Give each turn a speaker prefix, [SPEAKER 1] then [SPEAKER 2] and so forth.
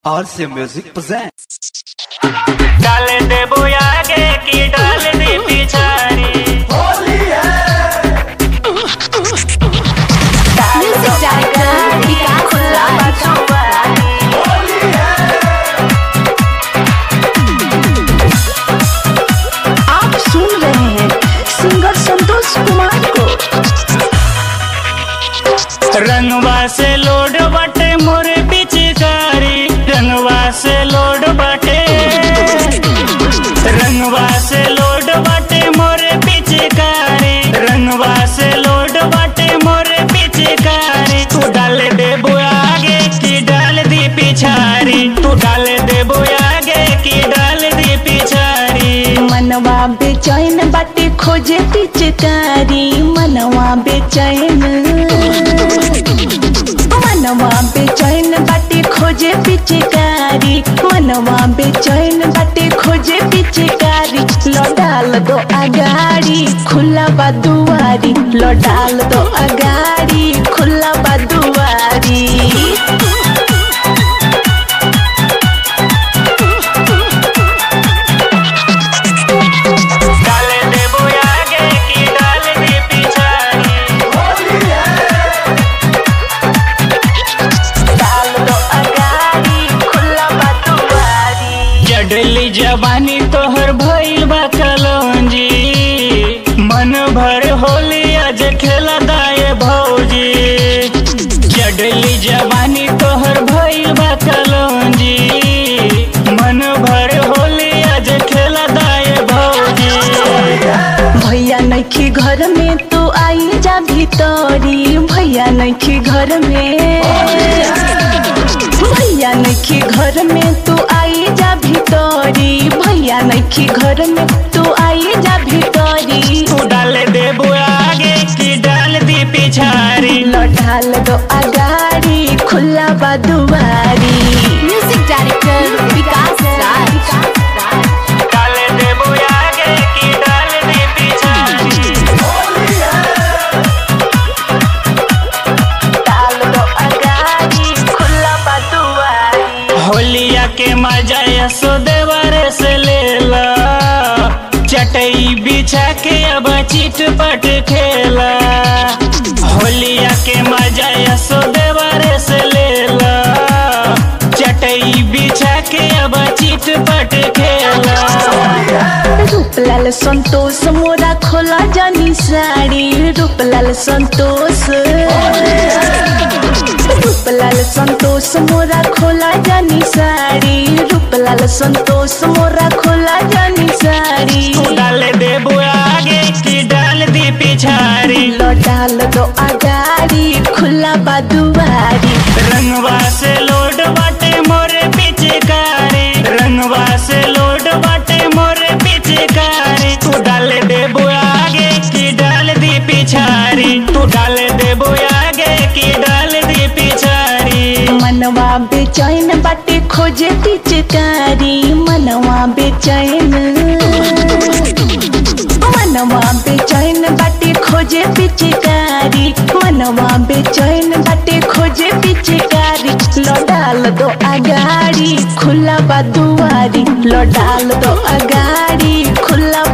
[SPEAKER 1] RC Music presents.
[SPEAKER 2] डाल दे आगे की डाल दे पिछाड़ी
[SPEAKER 3] Music director विकास राज आप सुन रहे हैं सिंगर संतोष कुमार को
[SPEAKER 2] रंगवा से लोड बटे मोरे पिचकारी रंगवा से लोड बटे रंगवा से लोड बटे मोरे पिचकारी रंगवा से लोड बटे मोरे पिचकारी तू डाल दे आगे की डाल दी पिछाड़ी तू डाल दे आगे की डाल दी पिछाड़ी
[SPEAKER 3] मनवा बेचैन बाटे खोजे पिचकारी मनवा बेचैन मनवा बेचैन बाटे खोजे पिचकारी मनवा बेचैन बाटे खोजे पिचकारी लौटाल दो अगाड़ी खुला बा दुआरी लौटाल दो अगाड़ी खुला बा दुआरी
[SPEAKER 2] डाल दे आगे की डाल दी पिछाड़ी
[SPEAKER 3] डाल दो अगाड़ी खुला बा दुआरी
[SPEAKER 2] जडली जवानी तोहर भइल बा कलौंजी मन भर होली आज खेला दाए भौजी जडली जवानी तोहर भइल बा कलौंजी मन भर होली आज खेला दाए भौजी
[SPEAKER 3] भैया नखी घर में तू आई जा भीतरी भैया नखी घर में भैया नखी घर में तू आई जा भीतरी भैया नखी घर में तू आई जा भीतरी
[SPEAKER 2] तू डाल दे आगे की डाल दी पिछाड़ी
[SPEAKER 3] लौटाल दो अगाड़ी खुला बा दुआरी म्यूजिक डायरेक्टर विकास राज
[SPEAKER 2] डाल दे आगे की डाल दी पिछाड़ी
[SPEAKER 3] डाल दो अगाड़ी खुला बा दुआरी
[SPEAKER 2] होलिया के मजा यशोदेवर से लेला चटई बिछा के अब चिट पट खेला होलिया के मजा यशोदेवर से लेला चटई बिछा के अब चिट पट खेला
[SPEAKER 3] रूपलाल संतोष मोरा खोला जानी साड़ी रूपलाल संतोष रूपलाल संतोष मोरा खोला जानी साड़ी रूपलाल संतोष मोरा खोला जानी साड़ी
[SPEAKER 2] तू डाल दे आगे की डाल दी पिछाड़ी
[SPEAKER 3] लौटाल दो अगाड़ी खुला बा दुआरी
[SPEAKER 2] रंगवा से लोड बाटे मोरे पिचकारी रंगवा से लोड बाटे मोरे पिचकारी तू डाल दे आगे की डाल दी पिछाड़ी तू डाल दे आगे की डाल दी पिछाड़ी
[SPEAKER 3] मनवा बेचैन बाटे खोजे पिचकारी मनवा बेचैन मनवा बेचैन बाटे खोजे पिचकारी मनवा बेचैन बाटे खोजे पिचकारी लौटाल दो अगाड़ी खुला बा दुआरी लौटाल दो अगाड़ी खुला